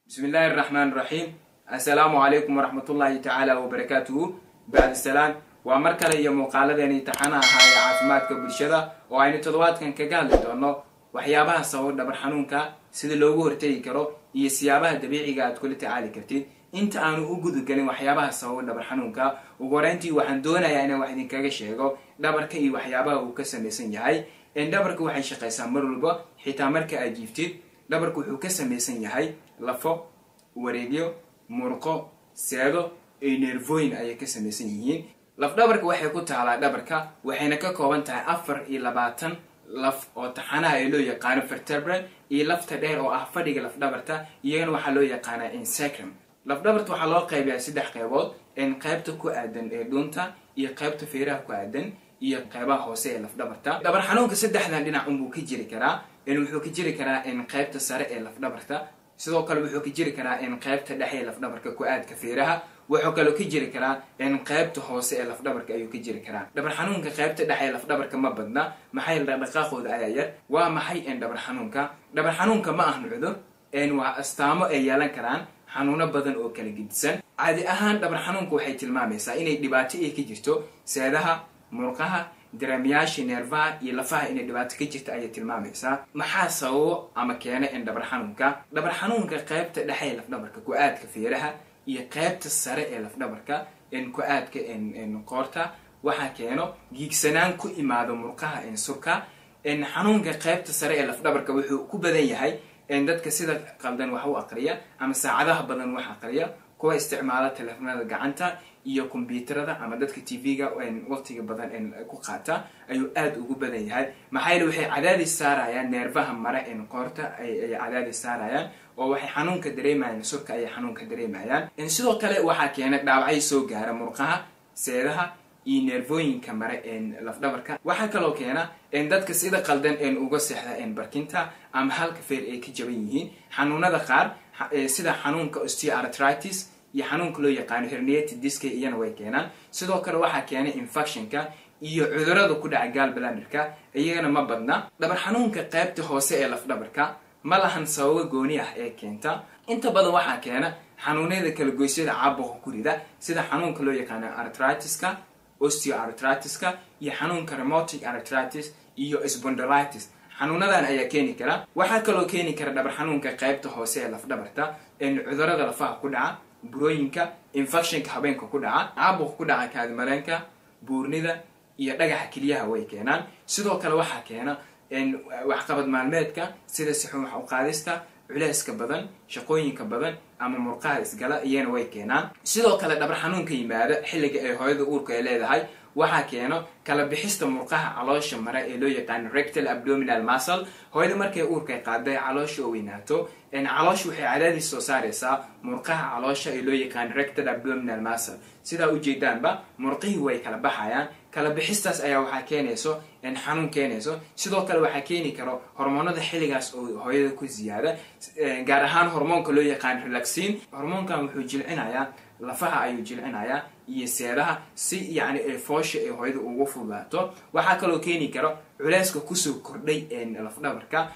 bismi illaahi araxmaan iraxiim assalaamu calaykum waraxmatullaahi tacaala wabarakaatuhu bacdi salaan waa mar kale iyo muuqaaladeeni taxana ahaa ee caafimaadka bulshada oo aynu toddobaadkan kaga hadli doono waxyaabaha sababa dhabar xanuunka sida loogu hortegi karo iyo siyaabaha dabiiciga aad kula tacaali kartid inta aanu u gudagelin waxyaabaha sababa dhabar xanuunka ugu horeyntii waxaan doonayaa inaan wax idinkaga sheego dhabarka iyo waxyaabaha uu ka samaysan yahay dhabarka waxay shaqaysaa mar walba xitaa marka aad jiiftid dhabarku wuxuu ka samaysan yahay lafo wareegyo murqo seedo iyo neervooyin ayay ka samaysan yihiin lafdhabarka waxay ku taalaa dhabarka waxayna ka kooban tahay afar iyo labaatan laf oo taxanaha ee loo yaqaano vertebral iyo lafta dheer oo ah fadhiga lafdhabarta iyagana waxaa loo yaqaanaa insacrum lafdhabarta waxaa loo qaybayaa saddex qaybood qaybta ku aadan ee dhuunta iyo qaybta feeraha ku aadan iyo qaybaha hoose ee lafdhabarta dhabar xanuunka saddexdan dhinac unbuu ka jiri karaa wuxuu ka jiri karaa qaybta sare ee lafdhabarta sidoo kale wuxuu ka jiri karaa qaybta dhexe ee lafdhabarka ku-aadka feeraha wuxuu kaloo ka jiri karaa qaybta hoose ee lafdhabarka ayuu ka jiri karaa dhabar xanuunka qaybta dhexe ee lafdhabarka ma badna maxay dhaqdhaqaaqooda ayaa yar waa maxay dhabar xanuunka dhabar xanuunka ma ahna cudur waa astaamo ay yeelan karaan xanuuno badan oo kala gedisan caadi ahaan dhabar xanuunka waxay tilmaamaysaa inay dhibaato ay ka jirto seedaha murqaha dareemayaasha neerfaha iyo lafaha inay dhibaato ka jirta ayay tilmaamaysaa maxaa sababo ama keena dhabar xanuunka dhabar xanuunka qaybta dhexe ee lafdhabarka ku-aadka feeraha iyo qaybta sare ee lafdhabarka ku-aadka qoorta waxaa keeno giigsanaan ku imaado murqaha surka xanuunka qaybta sare ee lafdhabarka wuxuu ku badan yahay dadka sida qaldan wax u aqriya ama saacadaha badan wax aqriya kuwa isticmaala teleefonada gacanta iyo kombyuutarada ama dadka tv-ga waqtiga badan ku qaata ayuu aada ugu badan yahay maxaa yeele waxay cadaadis saarayaan neerfaha mare qoorta ayay cadaadis saarayaan oo waxay xanuunka dareemayaan surka ayay xanuunka dareemayaan sidoo kale waxaa keena dhaawacay soo gaara murqaha seedaha iyo neervooyinka mare lafdhabarka waxaa kaloo keena dadka sida qaldan uga seexda barkinta ama halka feer ay ka jaban yihiin xanuunada qaar sida xanuunka osteoartritis iyo xanuunka loo yaqaano herniated diska iyana way keenaan sidoo kale waxaa keena infectionka iyo cudurada ku dhaca gaalbaladerka iyagana ma badna dhabar xanuunka qaybta hoose ee lafdhabarka ma lahan sababo gooni ah ee keenta inta badan waxaa keena xanuunada kala goysyada caabuqa ku rida sida xanuunka loo yaqaano artritiska osteoartritiska iyo xanuunka remotic artritis iyo spondolitis xanuunadan ayaa keeni kara waxaa kaloo keeni kara dhabar xanuunka qaybta hoose ee lafdhabarta cudurada lafaha ku dhaca burooyinka infectionka habeenka ku dhaca caabuqa ku dhaca kaadimareenka buurnida iyo dhagaxa keliyaha way keenaan sidoo kale waxaa keena waxqabad maalmeedka sida sixun wax uqaadista culeyska badan shaqooyinka badan ama murqaha isgala iyana way keenaan sidoo kale dhabar xanuunka yimaada xilliga ay hooyada uurka ay leedahay waxaa keeno kala bixista murqaha caloosha mare ee loo yaqaano rectal abdominal muscle hooyada markay uurkay qaaday caloosha oo weynaato caloosha waxay cadaadis soo saaraysaa murqaha caloosha ee loo yaqaano rectal abdominal muscle sidaa ujeedaanba murqihii way kala baxayaan kala bixistaas ayaa waxaa keenayso xanuun keenayso sidoo kale waxaa keeni karo hormoonada xilligaas oo hooyada ku ziyaada gaar ahaan hormoonka loo yaqaan relaxin hormoonkan wuxuu jilcinayaa lafaha ayuu jilcinayaa iyo seedaha si yani foosha ee hooyada ugu fudaato waxaa kaloo keeni karo culeyska kusoo kordhay lafdhabarka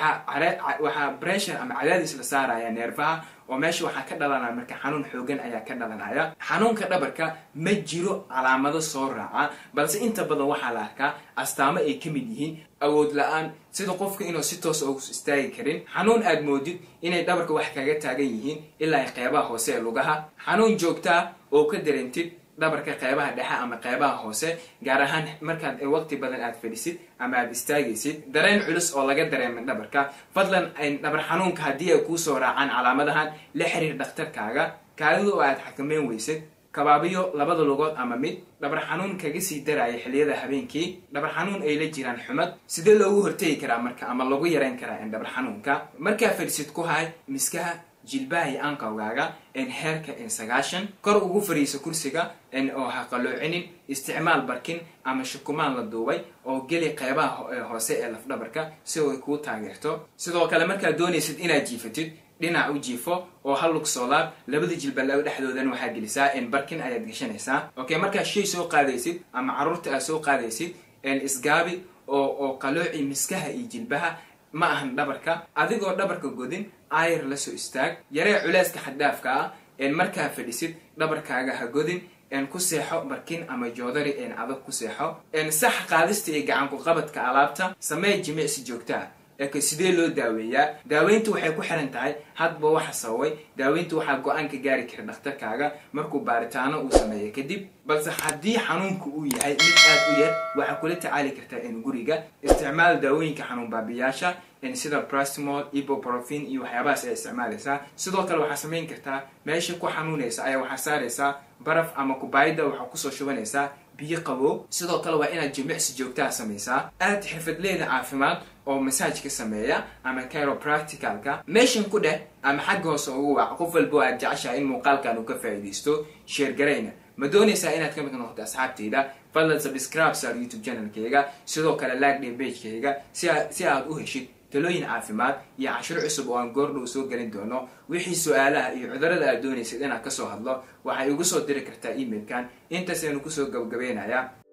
waxaa bressure ama cadaadis la saaraya neerfaha oo meesha waxaa ka dhalanaya marka xanuun xoogan ayaa ka dhalanaya xanuunka dhabarka ma jiro calaamado soo raaca balse inta badan waxaa la arkaa astaamo ay ka mid yihiin awood la-aan sida qofka inuu si toos ugu istaagi karin xanuun aad moodid inay dhabarka wax kaga taagan yihiin ilaa ay qeybaha hoose ee lugaha xanuun joogtaa oo ka dareentid dhabarka qeybaha dhexe ama qeybaha hoose gaar ahaan markaad waqti badan aad fadhisid ama aad istaagaysid dareen culus oo laga dareema dhabarka fadlan dhabar xanuunka haddii ay kuusoo raacaan calaamadahan la xiriir dhakhtarkaaga kaadida oo aad xakameyn weysid kabaabiyo labada lugood ama mid dhabar xanuun kaga sii daraya xilliyada habeenkii dhabar xanuun ay la jiraan xumad sidee loogu hortegi karaa marka ama lagu yareyn karaa dhabar xanuunka markaa fadhisid ku hay miskaha jilbaha iyo anqawgaaga heerka sagaashan kor ugu fariiso kursiga oo ha qaloocinin isticmaal barkin ama shukumaan la duubay oo geli qeybaha hoose ee lafdhabarka si ay kuu taageerto sidoo kale markaad doonaysid inaad jiifatid dhinac u jiifo oo hal lug soo laab labada jilbalaago dhexdoodan waxaa gelisaa barkin ayaad gashanaysaa okay markaad shay soo qaadaysid ama caruurta aad soo qaadaysid isgaabi oo qalooci miskaha iyo jilbaha ma ahan dhabarka adigoo dhabarka godin ayar la soo istaag yaree culeyska xaddaafka ah markaa fadhisid dhabarkaaga ha godin ku seexo markin ama joodari adag ku seexo sax qaadista iyo gacanku qabadka alaabta samee jimicsi joogtaa eka sidee loo daaweeyaa daaweyntu waxay ku xiran tahay hadba waxa sababay daaweyntu waxaa go-aan ka gaari kara dhakhtarkaaga markuu baaritaano uu sameeyo kadib balse haddii xanuunku uu yahay mid aad u yar waxaa kula tacaali kartaa in guriga isticmaal daawooyinka xanuun baabiyaasha sida brastimol iboprofin iyo waxyaabahaas ay isticmaalaysaa sidoo kale waxaa samayn kartaa meesha ku xanuunaysa ayaa waxaa saaraysaa baraf ama kubaayada waxaa kusoo shubanaysaa biyo qabow sidoo kale waa inaad jimicsi joogtaa samaysaa aad xirfadleeda caafimaad oo masaaj ka sameeya ama chiropracticalka meeshan ku dheh ama xagga hoose ugu waac qof walbo aad jeceshahay in muuqaalkan uu ka faa'iidaysto sheergarayna ma doonaysaa inaad ka mid noqoto asxaabtayda fadlan subscribe saar youtube channelkayga sidoo kale like dhe bagekayga si aad u heshid talooyin caafimaad iyo cashiro cusub oo aan goordhow soo gelin doono wixii su-aalaha iyo cudurada aad doonaysid inaad kasoo hadlo waxay igu soo diri kartaa emailkan intaas aynu kusoo gabagabeynayaa